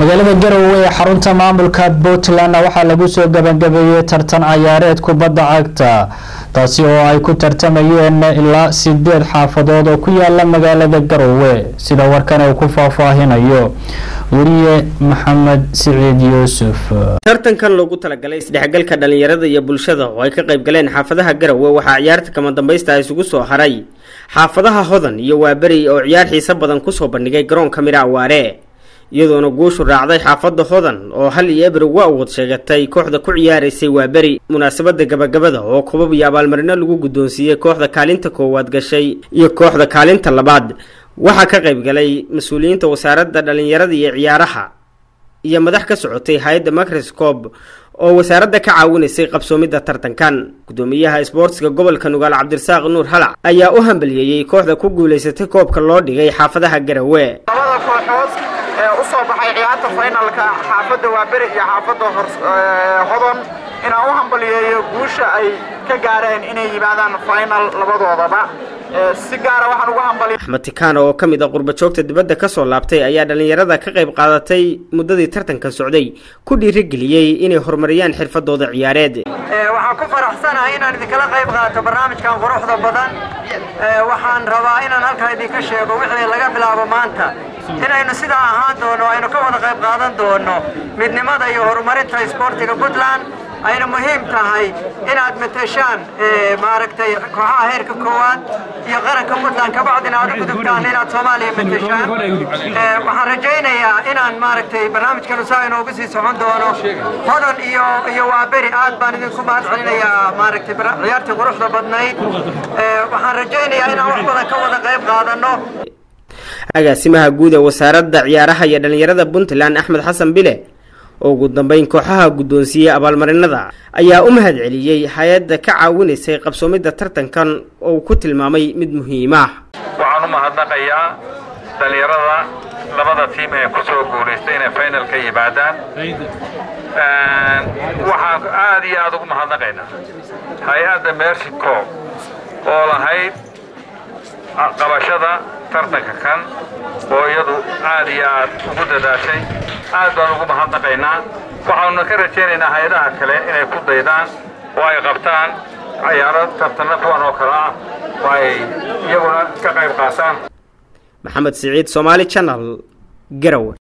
magaalada garowe ee xarunta maamulka puntland waxaa lagu soo gabagabeeyey tartan cayaareed kubadda cagta taasi oo ay ku tartamayeen ilaa sideed xaafadood oo ku yaala magaalada garowe sida warkan uu ku faahfaahinayo weriye maxamed siciid yuusuf tartankan loogu talagalay isdhexgalka dhalinyarada iyo bulshada oo ay ka qayb galeen xaafadaha garowe waxaa ciyaarta kama dambaysta isugu soo haray xaafadaha hodan iyo waaberi oo ciyaar xiise badan kusoo bandhigay garoonka midha awaare iyadoona guushu raacday xaafadda hodan oo hal iyo eber uga awood sheegatay kooxda ku ciyaaraysay waaberi munaasabada gabagabada oo kobab iyo abaalmarino lagu guddoonsiiyey kooxda kaalinta koowaad gashay iyo kooxda kaalinta labaad waxaa ka qayb galay mas-uuliyiinta wasaaradda dhalinyarada iyo ciyaaraha iyo madax ka socotay hay-adda microscob oo wasaaradda ka caawinaysay qabsoomidda tartankan guddoomiyaha isboortiga gobolka nugaal cabdirasaaq nuur halac ayaa u hambaliyeeyey kooxda ku guulaysatay koobka loo dhigay xaafadaha garowe labada kooxood ee u soo baxay ciyaarta finalka xaafadda waaberi iyo xaafadda hodon inaan u hambaliyeeyo guusha ay ka gaareen inay yimaadaan final labadoodaba si gaara waxaan ugu hambaliy axmed tikaano oo ka mid a qurbajoogta dibadda ka soo laabtay ayaa dhallinyarada ka qayb qaadatay muddadii tartanka socday ku dhiirigeliyey inay horumariyaan xirfadooda ciyaareed waxaan ku faraxsanahay inaan idinkala qayb qaato barnaamijkan quruxda badan waxaan rabaa inaan halkaa idinka sheego wixii laga bilaabo maanta inaynu sidaa ahaan doono aynu ka wada qayb qaadan doono midnimada iyo horumarinta isboortiga puntland ayna muhiim tahay inaad mateshaan maaragtay kooxaha heerka koowaad iyo qaranka puntland kabacdina aad u gudubtaan inaad soomaaliya mateshaan waxaan rajaynayaa inaan maaragtay barnaamijkanu saa inoogu sii socon doono hodan iyo iyo waaberi aad baan idinku mahad celinayaa maaragtay ciyaartii quruxda badnayd waxaan rajaynayaa inaan wax badan ka wada qayb qaadano agaasimaha guud ee wasaaradda ciyaaraha iyo dhalinyarada puntland axmed xasan bile oo ugu dambeyn kooxaha guddoonsiiyey abaalmarinada ayaa u mahad celiyey hay-adda ka caawinaysay qabsoomidda tartankan oo uu ku tilmaamay mid muhiim ah waxaan u mahadnaqayaa dhalinyarada labada tiim ee ku soo guulaystay inay final ka yimaadaan waxaan aad iyo aada ugu mahadnaqaynaa hay-adda mershico oo lahayd qabashada tartanka kan oo iyadu aad iyo aad ugu dadaashay aad baan ugu mahadnaqaynaa waxaanuna ka rajaynaynaa hay-adaha kale inay ku daydaan oo ay qabtaan cayaaro tartanna kuwan oo kale ah oo ay iyaguna ka qayb qaataan maxamed siciid somaali channel garowe